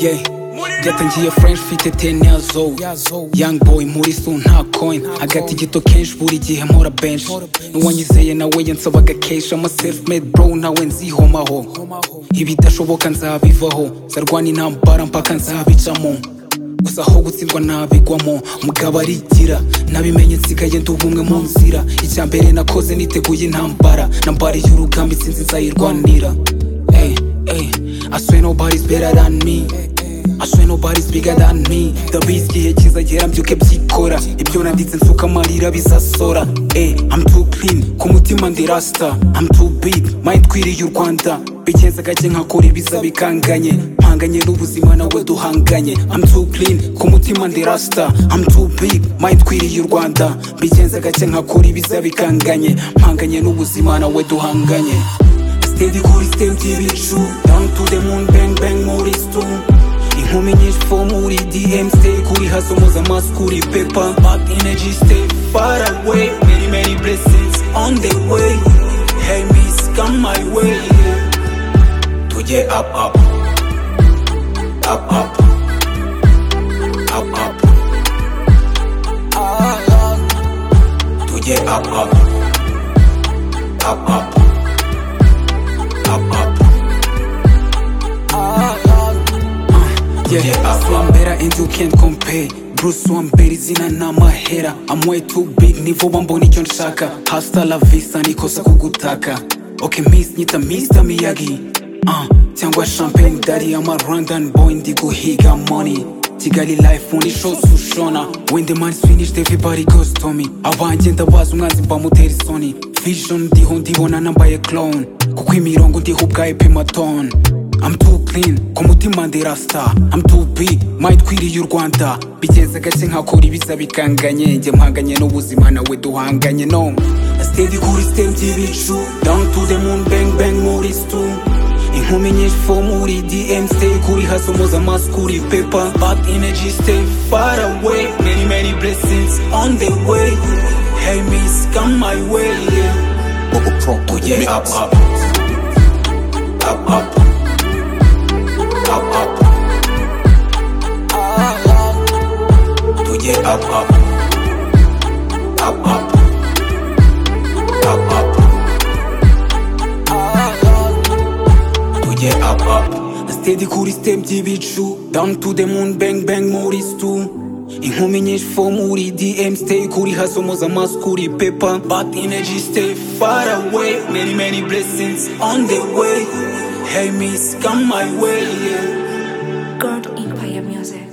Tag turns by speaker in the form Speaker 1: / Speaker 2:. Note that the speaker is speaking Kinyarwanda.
Speaker 1: yeah byatangiye french mfite ten years old young boy muri su nta coin agati gito kenshi buri gihe mpora bench n'uwanyizeye nawe yansabaga keshi ama self made bro nawe nzihomaho ibidashoboka nzabivaho nzarwana intambara mpaka nzabicamo gusa aho gutsindwa nabigwamo mugabo arigira nabimenye nsigaye nduba umwe mu nzira icya mbere nakoze niteguye intambara nambariye urugamba itsinzi nzayirwanira Hey, hey, I swear nobody's better than me I swear nobody's bigger than me The risk igihe kizagera mbyuke byikora ibyo nanditse nsuka amarira bizasora Hey, I'm too clean ku mutima ndi rasta I'm too big mind twiriye u Rwanda bigenza gake nkakora ibiza bikanganye mpanganye n'ubuzima nawe duhanganye I'm too clean ku mutima ndi rasta I'm too big mind twiriye u Rwanda bigenza gake nkakora ibiza bikanganye mpanganye n'ubuzima nawe duhanganye Steady kuri stem tibicu Down to the moon bang bang muri stu Inkumi nyinshi fo muri DM Stay kuri hustle muza mask kuri paper Bad energy stay far away Many many blessings on the way Hey miss come my way Tujye up up Up up Up up Tujye up up Up up up, up. Yeah, I swam better and you can't compare Bruce Wambere izina ni amahera I'm way too big ni vuba mbona icyo nshaka Hasta la vista nikosa kugutaka Okay miss nyita Mr Miyagi uh, cyangwa champagne daddy I'm a Rwandan boy ndi guhiga money Kigali life undi shows ushona When the man's finished everybody goes to me Abanjye ndabaza umwanzi mbamutera isoni Vision ndiho ndibona nambaye clone Kuko imirongo ndiho ubwayo ipima tone I'm too clean, ku mutima ndi rasta I'm too big, mind twiriye u Rwanda Bigenze gake nkakora ibiza bikanganye Njye mpanganye n'ubuzima nawe duhanganye no Steady kuri stem by'ibicu Down to the moon bang bang muri stu Inkumi nyinshi fo muri DM Stay kuri hustle muza mask kuri paper Bad energy stay far away Many many blessings on the way Hey miss come my way Tujye up up Up up up, up. Tujye up, up. Up, up. Up, up. Tujye up, up. Steady kuri stem by'ibicu Down to the moon bang bang muri stu Inkumi nyinshi fo muri DM Stay kuri hustle muza mask kuri paper Bad energy stay far away Many many blessings on the way Hey miss come my way yeah.
Speaker 2: God Empire Music.